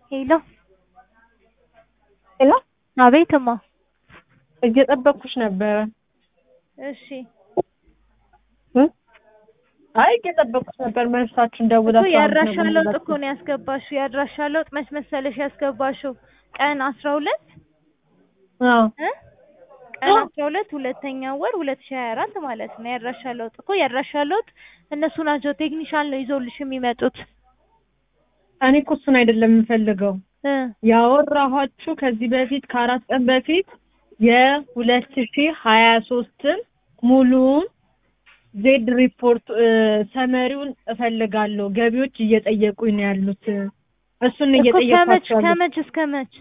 ሄሎ ሄሎ አቤት እማ እየጠበቅኩሽ ነበረ። እሺ እ? አይ እየጠበቅኩሽ ነበር። መልሳችሁን እኮ ደውላችሁ የአድራሻ አሁን ለውጥ ነበር እኮ ነው ያስገባሽው። የአድራሻ ለውጥ መች መሰለሽ ያስገባሽው ቀን አስራ ሁለት አዎ እ ቀን አስራ ሁለት ሁለተኛ ወር ሁለት ሺህ ሀያ አራት ማለት ነው። የአድራሻ ለውጥ እኮ የአድራሻ ለውጥ እነሱ ናቸው ቴክኒሻል ነው ይዘውልሽ የሚመጡት እኔ እኮ እሱን አይደለም የምፈልገው እ ያወራኋችሁ ከዚህ በፊት ከአራት ቀን በፊት የሁለት ሺህ ሀያ ሶስትን ሙሉውን ዜድ ሪፖርት እ፣ ሰመሪውን እፈልጋለሁ። ገቢዎች እየጠየቁኝ ነው ያሉት። እሱን እኮ ከመች እየጠየኳቸው ያሉት ከመች እስከ መች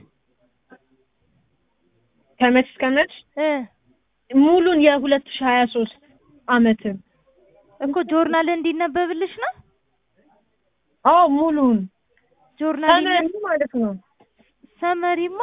ከመች እስከ መች እ ሙሉን የሁለት ሺህ ሀያ ሶስት አመትን እኮ ጆርናል እንዲነበብልሽ ነው አዎ ሙሉውን ጆርናል ሰመሪ ማለት ነው። ሰመሪማ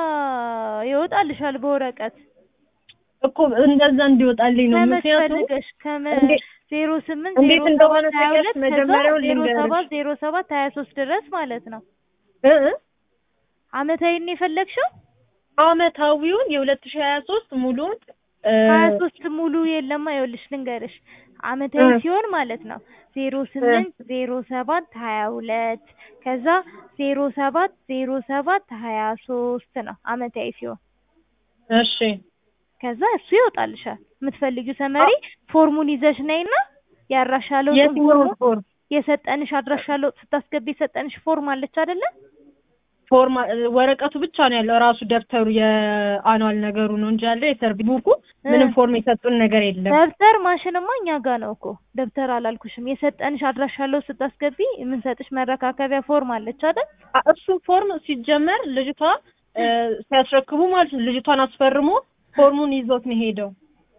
ይወጣልሻል በወረቀት እኮ እንደዛ እንዲወጣልኝ ነው። ከመች ምክንያቱም ፈልገሽ ከመ እንዴ- ዜሮ ስምንት እንዴት ዜሮ እንደሆነ ሰባት ሀያ ታውቂያለሽ? ሁለት ከዛ መጀመሪያውን ዜሮ ልንገርሽ። ሰባት ዜሮ ሰባት ሀያ ሶስት ድረስ ማለት ነው። እ እ አመታዊን የፈለግሽው አመታዊውን የሁለት ሺህ ሀያ ሶስት ሙሉውን እ፣ ሀያ ሶስት ሙሉ የለማ ይኸውልሽ ልንገርሽ አመታዊ እ። ሲሆን ማለት ነው ዜሮ ስምንት ዜሮ ሰባት ሀያ ሁለት ከዛ ዜሮ ሰባት ዜሮ ሰባት ሀያ ሶስት ነው አመታዊ ሲሆን እሺ ከዛ እሱ ይወጣልሻል። የምትፈልጊው ሰመሪ ፎርሙን ይዘሽ ነይና የአድራሻ ለውጡን የትኛውን ፎርሙ ፎርም የሰጠንሽ አድራሻ ለውጥ ስታስገቢ የሰጠንሽ ፎርም አለች አይደለ? ፎርማ ወረቀቱ ብቻ ነው ያለው። ራሱ ደብተሩ የአኗል ነገሩ ነው እንጂ ያለው የሰርቪ ቡኩ ምንም ፎርም የሰጡን ነገር የለም። ደብተር ማሽንማ እኛ ጋር ነው እኮ ደብተር አላልኩሽም። የሰጠንሽ አድራሻ ለውጥ ስታስገቢ የምንሰጥሽ መረካከቢያ ፎርም አለች አይደል? አ- እሱ ፎርም ሲጀመር ልጅቷ እ፣ ሲያስረክቡ ማለት ነው ልጅቷን አስፈርሞ ፎርሙን ይዞት ነው ሄደው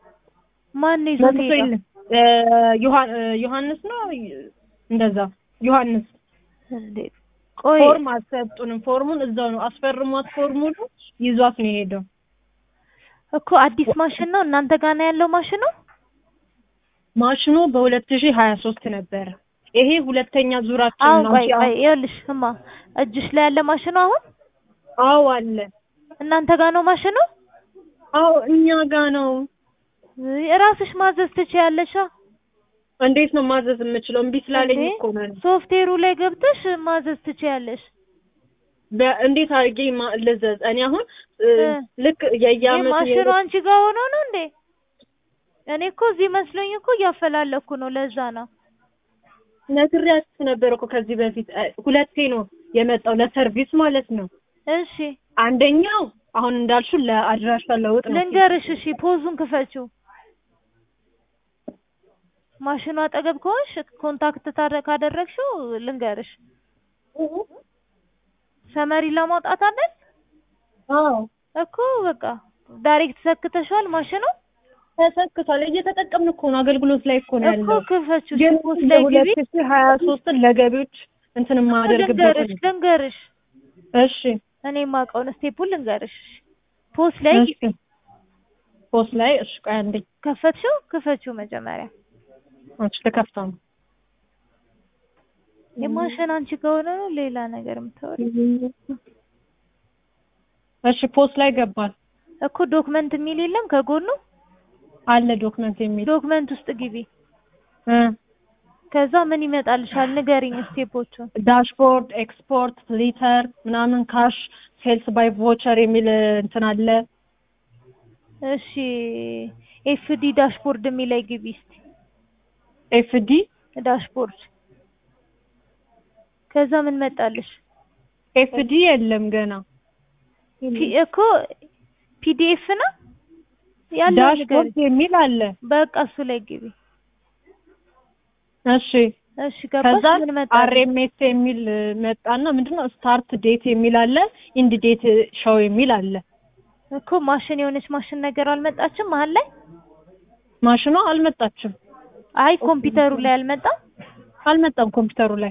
ማን ነው ይዞት መጥቶ ሄደው? የለም እ፣ ዮሐ- እ፣ ዮሐንስ ነው እንደዛ ዮሐንስ እንዴ ቆይ ፎርም አልሰጡንም። ፎርሙን እዛው ነው አስፈርሟት ፎርሙን ይዟት ነው የሄደው። እኮ አዲስ ማሽን ነው እናንተ ጋር ነው ያለው ማሽኑ? ማሽኑ በሁለት ሺህ ሀያ ሶስት ነበረ። ይሄ ሁለተኛ ዙራችን አሁን ነው። ቆይ እንጂ ቆይ ይኸውልሽ እማ እጅሽ ላይ ያለ ማሽኑ አሁን አዎ አለ። እናንተ ጋር ነው ማሽኑ? አዎ እኛ ጋ ነው። እራስሽ ማዘዝ ትችያለሽ። እንዴት ነው ማዘዝ የምችለው? እምቢ ስላለኝ እንዴ? እኮ ነው። ሶፍትዌሩ ላይ ገብተሽ ማዘዝ ትችያለሽ። በ- እንዴት አድርጌ ማ- ልዘዝ? እኔ አሁን እ፣ እ። ልክ ይህ የየአመቱ ማሽኑ አንቺ ጋር ሆኖ ነው እንዴ? እኔ እኮ እዚህ መስሎኝ እኮ እያፈላለኩ ነው። ለዛ ነው። ነግሬያችሁ ነበር እኮ ከዚህ በፊት እ፣ ሁለቴ ነው የመጣው ለሰርቪስ ማለት ነው። እሺ አንደኛው አሁን እንዳልሽው ለአድራሻ ለውጥ ነው። ልንገርሽ። እሺ ፖዙን ክፈችው። ማሽኑ አጠገብ ከሆንሽ ኮንታክት ታረ- ካደረግሽው ልንገርሽ። ሰመሪ ለማውጣት አይደል አዎ እኮ በቃ ዳይሬክት ሰክተሻል ማሽኑ ተሰክቷል። እየተጠቀምን እኮ ነው። አገልግሎት ላይ እኮ ነው እኮ ያለው። ክፈችው። ግን ፖዝ ላይ ግቢ። የሁለት ሺህ ሀያ ሶስትን ለገቢዎች እንትን የማደርግበት ልንገርሽ ልንገርሽ እሺ እኔ የማውቀውን ስቴፑን ልንገርሽ። ፖስ ላይ እሺ ፖስት ላይ እሺ ቆይ አንዴ ከፈትሽው ክፈችው መጀመሪያ አንቺ ልከፍተው ነው የማሽን አንቺ ከሆነ ነው ሌላ ነገር የምታወሪ እሺ ፖስት ላይ ገባል እኮ ዶክመንት የሚል የለም ከጎኑ አለ ዶክመንት የሚል ዶክመንት ውስጥ ግቢ እ ከዛ ምን ይመጣልሻል ንገሪኝ ስቴፖቹን ዳሽቦርድ ኤክስፖርት ሊተር ምናምን ካሽ ሴልስ ባይ ቮቸር የሚል እንትን አለ እሺ ኤፍዲ ዳሽቦርድ የሚላይ ግቢ እስቲ ኤፍዲ ዳሽቦርድ ከዛ ምን መጣልሽ ኤፍዲ የለም ገና ፒ- እኮ ፒዲኤፍ ነው ያለው ንገሪኝ ዳሽቦርድ የሚል አለ በቃ እሱ ላይ ግቢ እሺ እሺ ገባሽ ከዛ ምን መጣልሽ አርኤምኤስ የሚል መጣና ምንድነው ስታርት ዴት የሚል አለ ኢንድ ዴት ሾው የሚል አለ እኮ ማሽን የሆነች ማሽን ነገር አልመጣችም መሀል ላይ ማሽኗ አልመጣችም አይ ኮምፒውተሩ ላይ አልመጣም አልመጣም ኮምፒውተሩ ላይ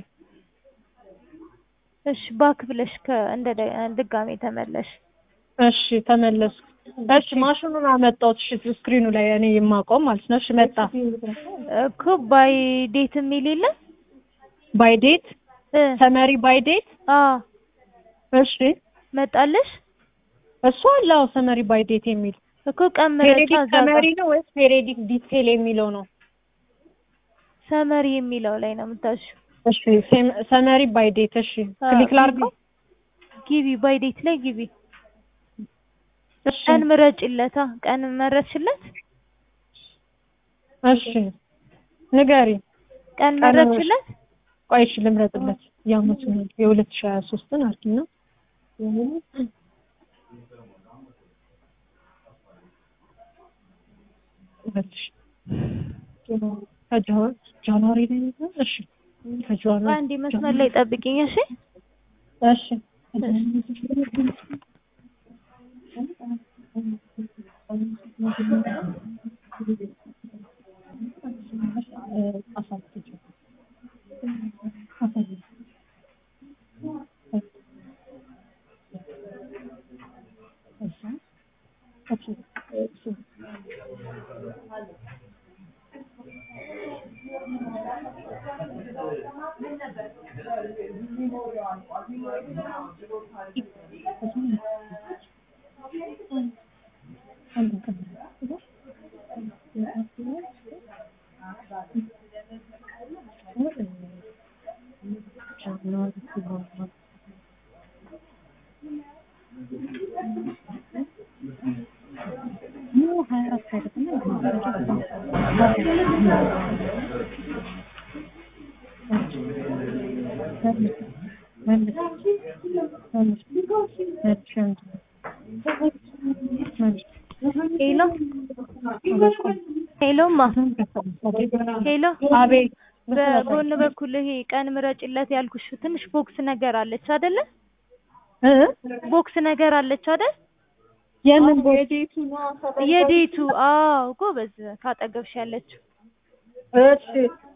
እሺ ባክ ብለሽ ከ እንደ ደ- ድጋሜ ተመለሽ እሺ ተመለስኩ እሺ ማሽኑን አመጣሁት እሺ ስክሪኑ ላይ እኔ የማውቀው ማለት ነው እሺ መጣ እኮ ባይ ዴት የሚል የለም ባይ ዴት እ ሰመሪ ባይ ዴት አ እሺ መጣልሽ እሱ አለ አዎ ሰመሪ ባይ ዴት የሚል እኮ ቀን ምረጫ ፔሬዲክ እዛ ጋር ሰመሪ ነው ወይስ ፔሬዲክ ዲቴል የሚለው ነው? ሰመሪ የሚለው ላይ ነው የምታሽው። እሺ ሴም- ሰመሪ ባይ ዴት እሺ ክሊክ ላድርገው። ግቢ ባይ ዴት ላይ ግቢ። እሺ ቀን ምረጭለታ። ቀን መረጥሽለት? እሺ ንገሪ። ቀን ቀን መረጥሽለት? ቆይ እሺ ልምረጥለት። የአመቱን የሁለት ሺህ ሀያ ሶስትን አድርጊና ሁለት ሺህ ከጃ- ጃንዋሪ ላይ ነበር። እሺ ከጃንዋሪ አንዴ መስመር ላይ ጠብቂኝ እሺ። እሺ ሄሎ ሄሎማ ሄሎ አቤት በጎን በኩል ይሄ ቀን ምረጭለት ያልኩሽ ትንሽ ቦክስ ነገር አለች አይደለ? እ ቦክስ ነገር አለች አይደል? የምን ቦት የዴቱ አዎ፣ ጎበዝ ካጠገብሽ ያለችው እሺ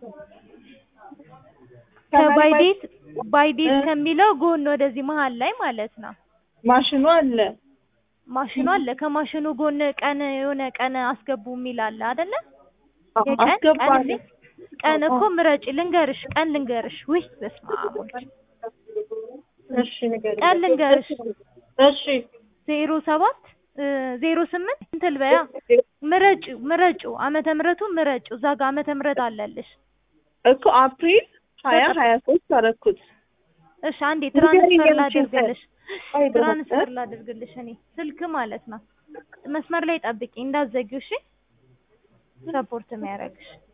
ከባይዴት ባይዴት ከሚለው ጎን ወደዚህ መሀል ላይ ማለት ነው። ማሽኑ አለ ማሽኑ አለ። ከማሽኑ ጎን ቀን የሆነ ቀን አስገቡ የሚል አለ አይደለ? የቀን ቀን አስገባለሁ እንዴ? ቀን እኮ ምረጭ ልንገርሽ፣ ቀን ልንገርሽ። ውይ በስመ አብ ወልድ። እሺ ንገሪኝ ቀን ልንገርሽ እሺ ዜሮ ሰባት ዜሮ ስምንት እንትን በያ ምረጩ ምረጩ ዓመተ ምሕረቱ ምረጩ እዛ ጋር ዓመተ ምሕረት አለልሽ። እኮ አፕሪል ሀያ ሀያ ሶስት አደረኩት። እሺ አንዴ ትራንስፈር ንገሪኝ ላድርግልሽ አይ ትራንስፈር ላድርግልሽ እኔ ስልክ ማለት ነው። መስመር ላይ ጠብቂ እንዳትዘጊው እሺ። ሰፖርት የሚያደርግሽ